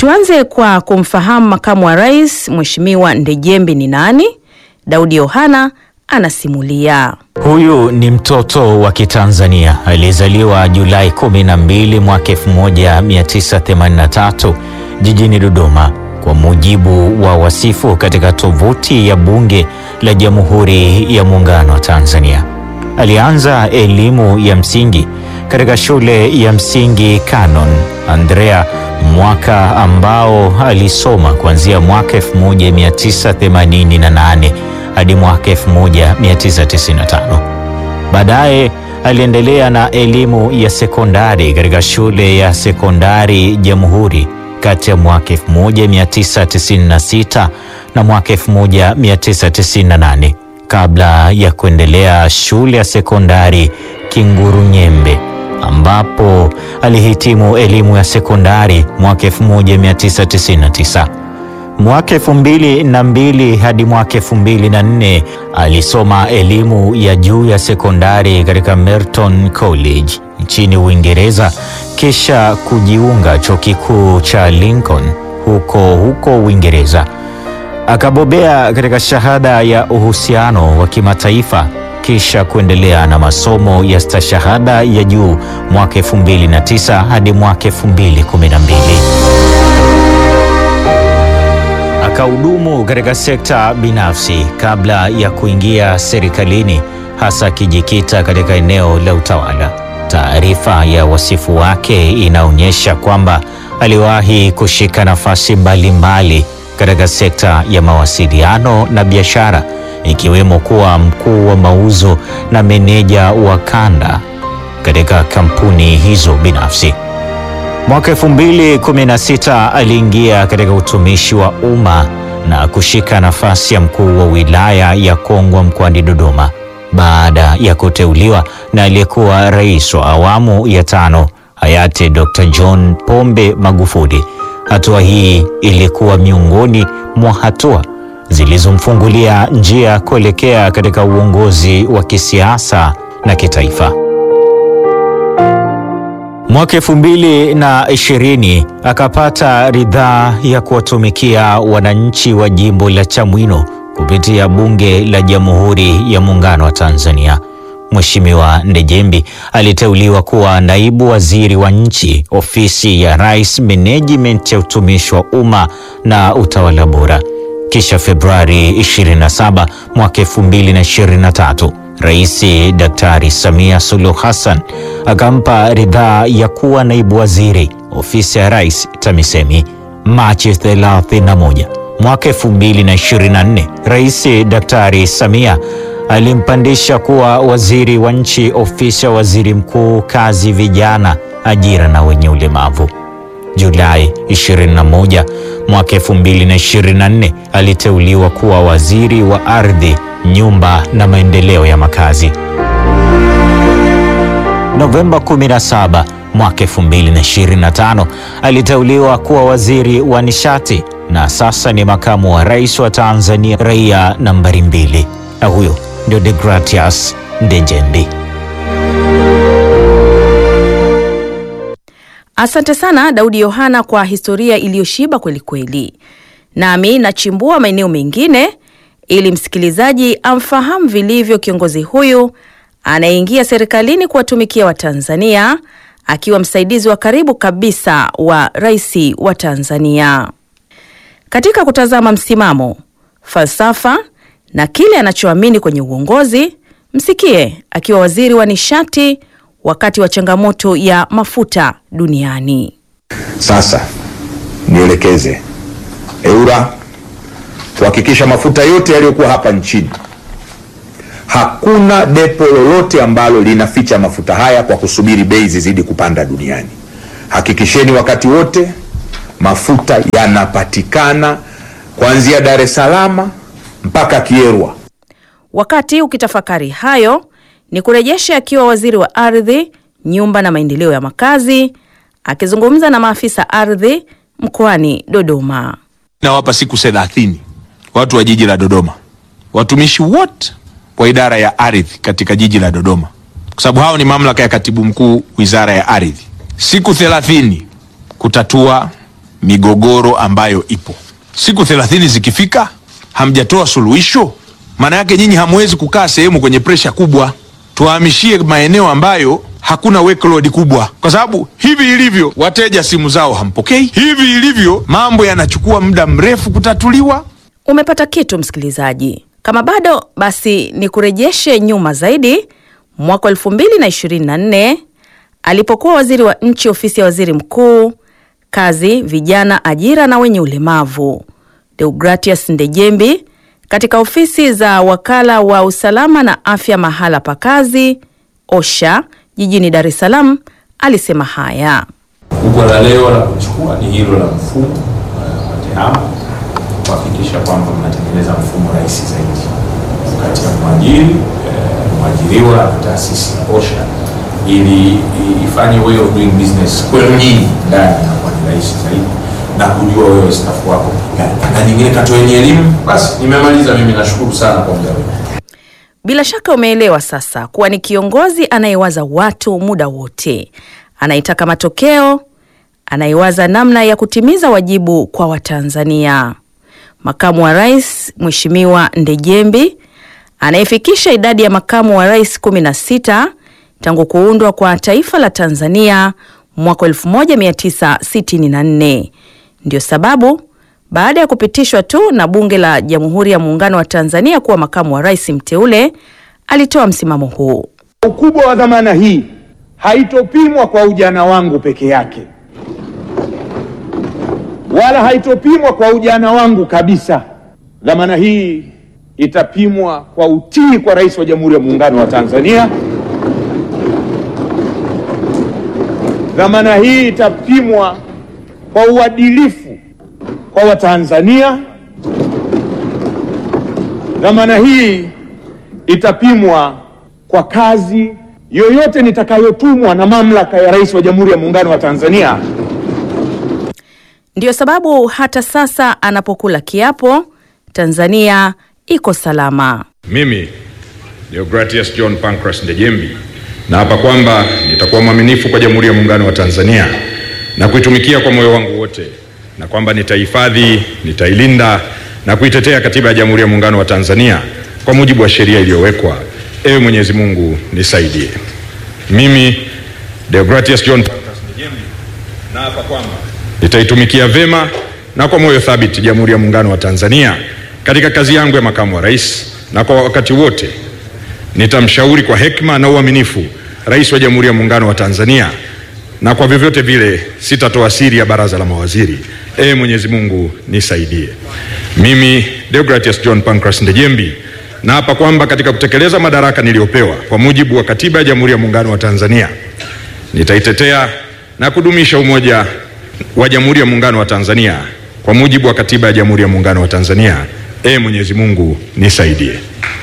Tuanze kwa kumfahamu makamu wa rais Mheshimiwa Ndejembi ni nani? Daudi Yohana anasimulia. Huyu ni mtoto wa Kitanzania aliyezaliwa Julai 12 mwaka 1983 jijini Dodoma, kwa mujibu wa wasifu katika tovuti ya Bunge la Jamhuri ya Muungano wa Tanzania. Alianza elimu ya msingi katika shule ya msingi Canon Andrea, mwaka ambao alisoma kuanzia mwaka 1988 hadi mwaka 1995. Baadaye aliendelea na elimu ya sekondari katika shule ya sekondari Jamhuri kati ya mwaka 1996 na mwaka 1998 kabla ya kuendelea shule ya sekondari Kingurunyembe ambapo alihitimu elimu ya sekondari mwaka 1999. Mwaka elfu mbili na mbili hadi mwaka elfu mbili na nne alisoma elimu ya juu ya sekondari katika Merton College nchini Uingereza, kisha kujiunga chuo kikuu cha Lincoln huko huko Uingereza. Akabobea katika shahada ya uhusiano wa kimataifa kisha kuendelea na masomo ya stashahada ya juu mwaka 2009 hadi mwaka 2012. Akahudumu katika sekta binafsi kabla ya kuingia serikalini, hasa akijikita katika eneo la utawala. Taarifa ya wasifu wake inaonyesha kwamba aliwahi kushika nafasi mbalimbali katika sekta ya mawasiliano na biashara ikiwemo kuwa mkuu wa mauzo na meneja wa kanda katika kampuni hizo binafsi. Mwaka 2016 aliingia katika utumishi wa umma na kushika nafasi ya mkuu wa wilaya ya Kongwa mkoani Dodoma baada ya kuteuliwa na aliyekuwa rais wa awamu ya tano hayati Dr. John Pombe Magufuli. Hatua hii ilikuwa miongoni mwa hatua zilizomfungulia njia kuelekea katika uongozi wa kisiasa na kitaifa. Mwaka elfu mbili na ishirini akapata ridhaa ya kuwatumikia wananchi wa jimbo la Chamwino kupitia Bunge la Jamhuri ya Muungano wa Tanzania. Mheshimiwa Ndejembi aliteuliwa kuwa naibu waziri wa nchi, ofisi ya Rais, Menejimenti ya utumishi wa umma na utawala bora. Kisha Februari 27 mwaka 2023 Rais Daktari Samia Suluhu Hassan akampa ridhaa ya kuwa naibu waziri ofisi ya Rais TAMISEMI. Machi 31 mwaka 2024 Rais Daktari Samia alimpandisha kuwa waziri wa nchi ofisi ya waziri mkuu, kazi, vijana, ajira na wenye ulemavu. Julai 21 mwaka 2024 aliteuliwa kuwa waziri wa ardhi, nyumba na maendeleo ya makazi. Novemba 17 mwaka 2025 aliteuliwa kuwa waziri wa nishati na sasa ni makamu wa rais wa Tanzania, raia nambari mbili, na huyo ndio Degratias Ndejembi. Asante sana Daudi Yohana kwa historia iliyoshiba kwelikweli. Nami nachimbua maeneo mengine ili msikilizaji amfahamu vilivyo kiongozi huyu anayeingia serikalini kuwatumikia Watanzania akiwa msaidizi wa karibu kabisa wa rais wa Tanzania. Katika kutazama msimamo, falsafa na kile anachoamini kwenye uongozi, msikie akiwa waziri wa nishati wakati wa changamoto ya mafuta duniani. Sasa nielekeze EWURA kuhakikisha mafuta yote yaliyokuwa hapa nchini, hakuna depo lolote ambalo linaficha mafuta haya kwa kusubiri bei zizidi kupanda duniani. Hakikisheni wakati wote mafuta yanapatikana kuanzia Dar es Salaam mpaka Kierwa. Wakati ukitafakari hayo, ni kurejesha akiwa waziri wa ardhi, nyumba na maendeleo ya makazi, akizungumza na maafisa ardhi mkoani Dodoma. Nawapa siku thelathini watu wa jiji la Dodoma, watumishi wote wa idara ya ardhi katika jiji la Dodoma, kwa sababu hao ni mamlaka ya katibu mkuu wizara ya ardhi, siku thelathini kutatua migogoro ambayo ipo. Siku thelathini zikifika hamjatoa suluhisho, maana yake nyinyi hamwezi kukaa sehemu kwenye presha kubwa. Tuwahamishie maeneo ambayo hakuna workload kubwa, kwa sababu hivi ilivyo, wateja simu zao hampokei. Hivi ilivyo, mambo yanachukua muda mrefu kutatuliwa. Umepata kitu msikilizaji? Kama bado basi ni kurejeshe nyuma zaidi mwaka 2024 alipokuwa waziri wa nchi ofisi ya waziri mkuu, kazi, vijana, ajira na wenye ulemavu, Deogratias Ndejembi katika ofisi za wakala wa usalama na afya mahala pa kazi OSHA jijini Dar es Salaam alisema haya. Kubwa la leo la kuchukua ni hilo la mfumo uh, wa TEHAMA kuhakikisha kwamba mnatengeneza mfumo rahisi zaidi kati ya mwajiri eh, mwajiriwa na taasisi ya OSHA ili ifanye way of doing business kwenu nyinyi ndani inakuwa ni rahisi zaidi na kujua wewe staff wako na nyingine katoeni elimu. Basi nimemaliza mimi, nashukuru sana kwa muda wenu. Bila shaka umeelewa sasa kuwa ni kiongozi anayewaza watu muda wote, anayetaka matokeo, anayewaza namna ya kutimiza wajibu kwa Watanzania. Makamu wa Rais Mheshimiwa Ndejembi anayefikisha idadi ya makamu wa rais 16 tangu kuundwa kwa taifa la Tanzania mwaka 1964. Ndio sababu baada ya kupitishwa tu na Bunge la Jamhuri ya Muungano wa Tanzania kuwa makamu wa rais mteule, alitoa msimamo huu. Ukubwa wa dhamana hii haitopimwa kwa ujana wangu peke yake, wala haitopimwa kwa ujana wangu kabisa. Dhamana hii itapimwa kwa utii kwa Rais wa Jamhuri ya Muungano wa Tanzania. Dhamana hii itapimwa kwa uadilifu kwa Watanzania. Dhamana hii itapimwa kwa kazi yoyote nitakayotumwa na mamlaka ya Rais wa Jamhuri ya Muungano wa Tanzania. Ndiyo sababu hata sasa anapokula kiapo, Tanzania iko salama. Mimi Deogratias John Pancras Ndejembi naapa kwamba nitakuwa mwaminifu kwa Jamhuri ya Muungano wa Tanzania na kuitumikia kwa moyo wangu wote, na kwamba nitahifadhi, nitailinda na kuitetea Katiba ya Jamhuri ya Muungano wa Tanzania kwa mujibu wa sheria iliyowekwa. Ewe Mwenyezi Mungu nisaidie. Mimi Deogratias John Pancras Ndejembi naapa kwamba nitaitumikia vema na kwa moyo thabiti Jamhuri ya Muungano wa Tanzania katika kazi yangu ya makamu wa rais, na kwa wakati wote nitamshauri kwa hekima na uaminifu Rais wa Jamhuri ya Muungano wa Tanzania, na kwa vyovyote vile sitatoa siri ya baraza la mawaziri. Ee Mwenyezi Mungu nisaidie. Mimi Deogratias John Pancras Ndejembi naapa kwamba katika kutekeleza madaraka niliyopewa kwa mujibu wa Katiba ya Jamhuri ya Muungano wa Tanzania nitaitetea na kudumisha umoja wa Jamhuri ya Muungano wa Tanzania kwa mujibu wa Katiba ya Jamhuri ya Muungano wa Tanzania. Ee Mwenyezi Mungu nisaidie.